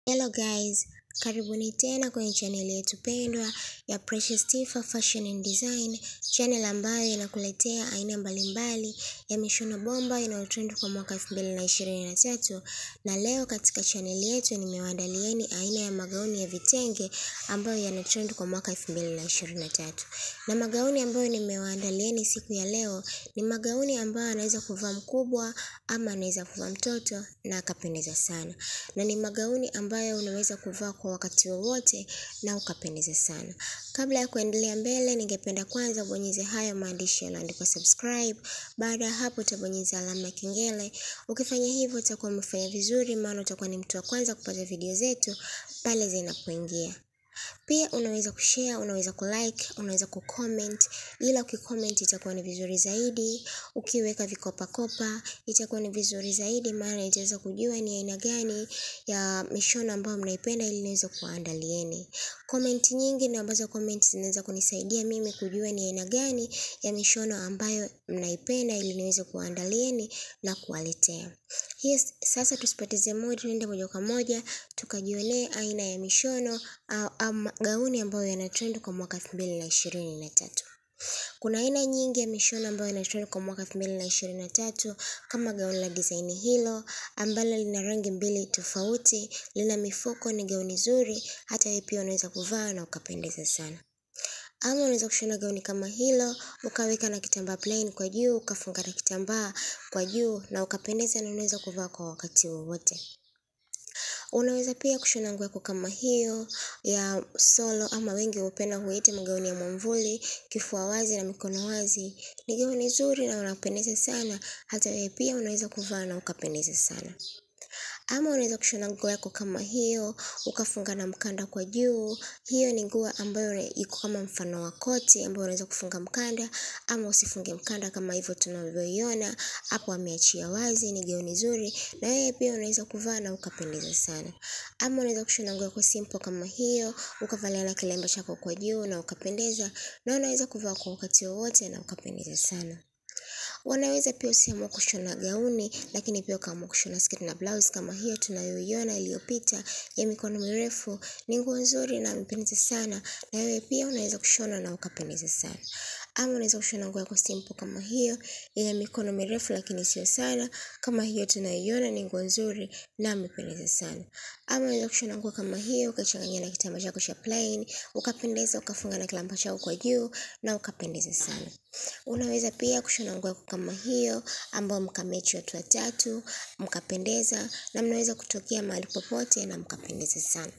Hello guys, karibuni tena kwenye channel yetu pendwa ya Precious Tifa Fashion and Design, channel ambayo inakuletea aina mbalimbali ya mishono bomba inayotrend kwa mwaka 2023 na leo katika channel yetu nimewaandalieni aina ya magauni ya vitenge ambayo yanatrend kwa mwaka 2023. Na magauni ambayo nimewaandalieni siku ya leo ni magauni ambayo anaweza kuvaa mkubwa ama anaweza kuvaa mtoto na akapendeza sana. Na ni magauni ambayo unaweza kuvaa kwa wakati wowote na ukapendeza sana. Kabla ya kuendelea mbele, ningependa kwanza ubonyeze hayo maandishi yaliyoandikwa subscribe. Baada ya hapo utabonyeza alama ya kengele. Ukifanya hivyo utakuwa umefanya vizuri, maana utakuwa ni mtu wa kwanza kupata video zetu pale zinapoingia. Pia unaweza kushare, unaweza kulike, unaweza kucomment, ila ukicomment itakuwa ni vizuri zaidi. Ukiweka vikopakopa itakuwa ni vizuri zaidi, maana itaweza kujua ni aina gani ya mishono ambayo mnaipenda ili niweze kuwaandalieni. Comment nyingi na ambazo comment zinaweza kunisaidia mimi kujua ni aina gani ya mishono ambayo mnaipenda ili niweze kuwaandalieni na kuwaletea. Yes, sasa tusipoteze muda, tuende moja kwa moja tukajionee aina ya mishono au, au magauni ambayo yanatrend kwa mwaka 2023. Kuna aina nyingi ya mishono ambayo inatrend kwa mwaka 2023 kama gauni la design hilo ambalo lina rangi mbili tofauti, lina mifuko, ni gauni zuri, hata wewe pia unaweza kuvaa na ukapendeza sana. Ama unaweza kushona gauni kama hilo ukaweka na kitambaa plain kwa juu, ukafunga na kitambaa kwa juu na ukapendeza na unaweza kuvaa kwa wakati wowote. Unaweza pia kushona nguo yako kama hiyo ya solo ama wengi hupenda huita magauni ya mwamvuli, kifua wazi na mikono wazi. Ni gauni zuri na unapendeza sana, hata wewe pia unaweza kuvaa na ukapendeza sana. Ama unaweza kushona nguo yako kama hiyo, ukafunga na mkanda kwa juu. Hiyo ni nguo ambayo iko kama mfano wa koti ambayo unaweza kufunga mkanda ama usifunge mkanda kama hivyo tunavyoiona. Hapo ameachia wazi, ni gauni zuri na wewe pia unaweza kuvaa na ukapendeza sana. Ama unaweza kushona nguo yako simple kama hiyo, ukavalia na kilemba chako kwa juu na ukapendeza na unaweza kuvaa kwa wakati wowote na ukapendeza sana. Wanaweza pia usiamua kushona gauni, lakini pia ukaamua kushona sketi na blouse kama hiyo tunayoiona iliyopita ya mikono mirefu. Ni nguo nzuri na imependeza sana, na wewe pia unaweza kushona na ukapendeza sana. Ama unaweza kushona nguo yako simple kama hiyo yenye mikono mirefu lakini sio sana, kama hiyo tunayoiona ni nguo nzuri na imependeza sana. Ama unaweza kushona nguo kama hiyo ukachanganya na kitambaa chako cha plain, ukapendeza, ukafunga na kilemba chako kwa juu na ukapendeza sana. Unaweza pia kushona nguo yako kama hiyo ambayo mkamechi watu watatu, mkapendeza na mnaweza kutokea mahali popote na mkapendeza sana.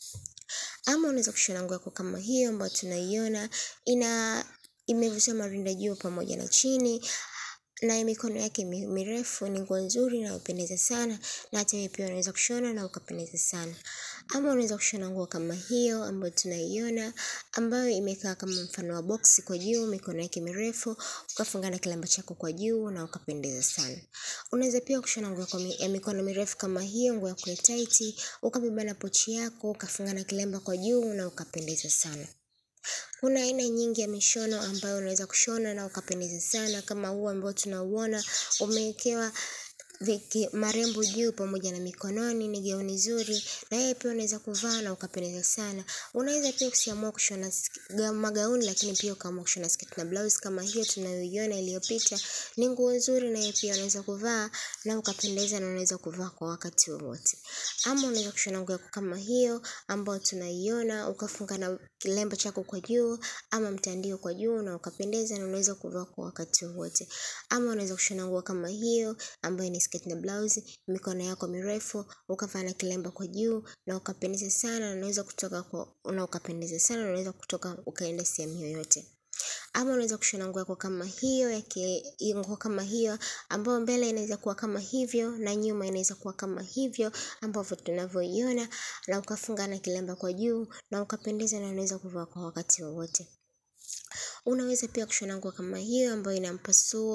Ama unaweza kushona nguo yako kama hiyo ambayo tunaiona ina imevushwa marinda juu pamoja na chini na mikono yake mirefu ni nguo nzuri na upendeza sana na hata wewe pia unaweza kushona na ukapendeza sana. Ama unaweza kushona nguo kama hiyo ambayo tunaiona ambayo imekaa kama mfano wa box kwa juu, mikono yake mirefu, ukafunga na kilemba chako kwa juu na ukapendeza sana. Unaweza pia kushona nguo ya mikono mirefu kama hiyo, nguo yako ya tight, ukabeba na pochi yako, ukafunga na kilemba kwa juu na ukapendeza sana. Kuna aina nyingi ya mishono ambayo unaweza kushona na ukapendeza sana kama huu ambao tunauona umewekewa viki marembo juu pamoja na mikononi ni gauni zuri na wewe pia unaweza kuvaa na ukapendeza sana. Unaweza pia usiamua kushona magauni lakini pia ukaamua kushona sketi na blouse kama hiyo tunayoiona iliyopita. Ni nguo nzuri na wewe pia unaweza kuvaa na ukapendeza na unaweza kuvaa kwa wakati wowote. Ama unaweza kushona nguo yako kama hiyo ambayo tunaiona ukafunga na kilemba chako kwa juu ama mtandio kwa juu na ukapendeza na unaweza kuvaa kwa wakati wowote. Ama unaweza kushona nguo kama hiyo ambayo ni sketi na blouse, mikono yako mirefu, ukavaa na kilemba kwa juu na ukapendeza sana na unaweza kutoka kwa na ukapendeza sana na unaweza kutoka ukaenda sehemu yoyote. Ama unaweza kushona nguo yako kama hiyo ya nguo kama hiyo ambayo mbele inaweza kuwa kama hivyo na nyuma inaweza kuwa kama hivyo ambavyo tunavyoiona na ukafunga na kilemba kwa juu na ukapendeza na unaweza kuvaa kwa wakati wowote. Unaweza pia kushona nguo kama hiyo ambayo ina mpasuo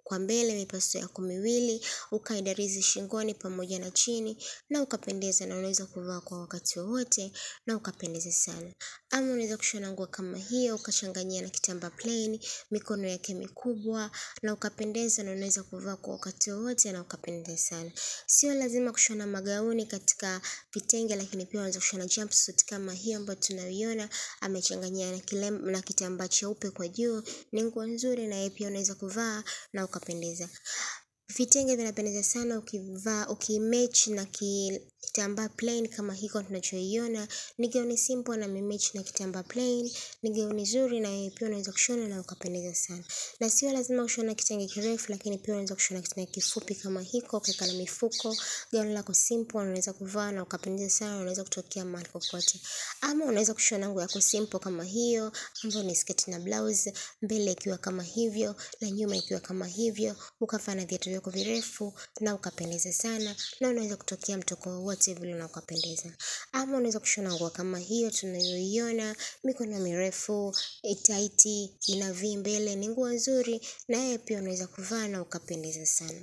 kwa mbele mipaso yako miwili, ukaidarizi shingoni pamoja na chini na ukapendeza na unaweza kuvaa kwa wakati wowote na ukapendeza sana. Ama unaweza kushona nguo kama hiyo ukachanganyia na kitambaa plain, mikono yake mikubwa na ukapendeza na unaweza kuvaa kwa wakati wowote na ukapendeza sana. Sio lazima kushona magauni katika vitenge lakini pia unaweza kushona jumpsuit kama hiyo ambayo tunaiona amechanganyia na kilem na kitambaa cheupe kwa juu. Ni nguo nzuri na yeye pia unaweza kuvaa na ukapendeza. Vitenge vinapendeza sana ukivaa ukimatch na kitambaa plain kama hiko tunachoiona. Ni gauni simple na imematch na kitambaa plain. Ni gauni nzuri na yeye pia unaweza kushona na ukapendeza sana. Na sio lazima kushona kitenge kirefu lakini pia unaweza kushona kitenge kifupi kama hiko ukaeka na mifuko. Gauni lako simple unaweza kuvaa na ukapendeza sana unaweza kutokea mahali kokote. Ama unaweza kushona nguo yako simple kama hiyo ambayo ni sketi na blouse mbele ikiwa kama hivyo na nyuma ikiwa kama hivyo ukavaa na viatu vyako virefu na ukapendeza sana na unaweza kutokea mtoko wowote vile na ukapendeza. Ama unaweza kushona nguo kama hiyo tunayoiona mikono mirefu, taiti, ina V mbele ni nguo nzuri na yeye pia unaweza kuvaa na ukapendeza sana.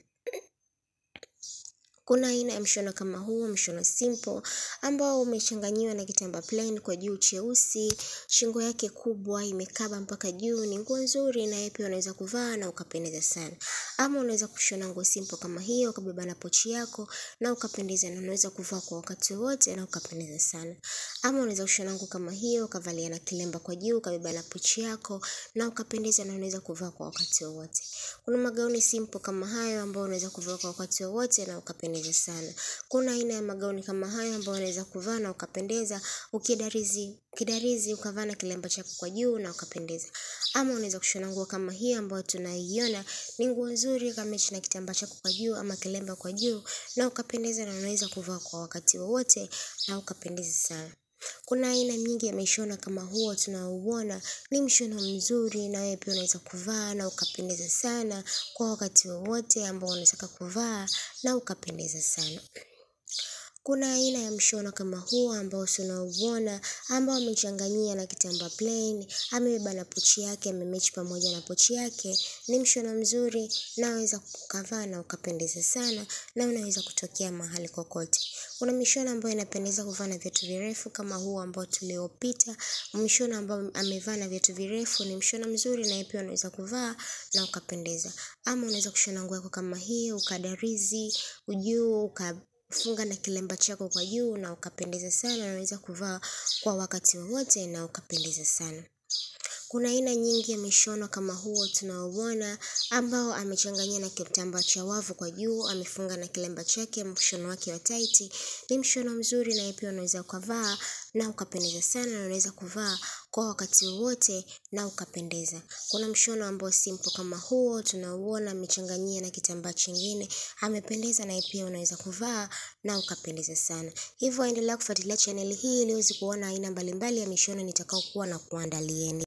Kuna aina ya mshono kama huu, mshono simple, ambao umechanganyiwa na kitambaa plain kwa juu cheusi, shingo yake kubwa, imekaba mpaka juu, ni nguo nzuri na yeye pia unaweza kuvaa na ukapendeza sana. Ama unaweza kushona nguo simple kama hiyo, ukabeba na pochi yako na ukapendeza na unaweza kuvaa kwa wakati wote na ukapendeza sana. Ama unaweza kushona nguo kama hiyo, ukavalia na kilemba kwa juu, ukabeba na pochi yako na ukapendeza na unaweza kuvaa kwa wakati wowote. Kuna magauni simple kama hayo ambao unaweza kuvaa kwa wakati wowote na ukapendeza sana. Kuna aina ya magauni kama hayo ambao unaweza kuvaa na ukapendeza, ukidarizi, ukidarizi ukavaa na kilemba chako kwa juu na ukapendeza. Ama unaweza kushona nguo kama hiyo ambayo tunaiona, ni nguo nzuri ikamatch na kitambaa chako kwa juu ama kilemba kwa juu na ukapendeza na unaweza kuvaa kwa wakati wowote na ukapendeza sana. Kuna aina nyingi ya mishono kama huo tunaouona ni mshono mzuri na wewe pia unaweza kuvaa na ukapendeza sana kwa wakati wowote ambao unataka kuvaa na ukapendeza sana. Kuna aina ya mshono kama huo ambao tunauona ambao amechanganyia na kitambaa plain, amebeba na pochi yake, amematch pamoja na pochi yake. Ni mshono mzuri na waweza ukavaa na ukapendeza sana na unaweza kutokea mahali kokote. Kuna mishono ambayo inapendeza kuvaa na viatu virefu kama huu ambao tuliopita. Mshono ambao amevaa na viatu virefu ni mshono mzuri na yeye pia unaweza kuvaa na ukapendeza. Ama unaweza kushona nguo yako kama hiyo, ukadarizi, juu, ukafunga na kilemba chako kwa juu na ukapendeza sana na unaweza kuvaa kwa wakati wowote na ukapendeza sana. Kuna aina nyingi ya mishono kama huo tunaouona ambao amechanganyia na kitambaa cha wavu kwa juu, amefunga na kilemba chake, mshono wake wa taiti. Ni mshono mzuri na yeye pia unaweza ukavaa na ukapendeza sana na unaweza kuvaa kwa wakati wowote na ukapendeza. Kuna mshono ambao simple kama huo tunauona amechanganyia na kitambaa chingine, amependeza na yeye pia unaweza kuvaa na ukapendeza sana. Hivyo endelea kufuatilia chaneli hii ili uweze kuona aina mbalimbali ya mishono nitakayokuwa nakuandalieni.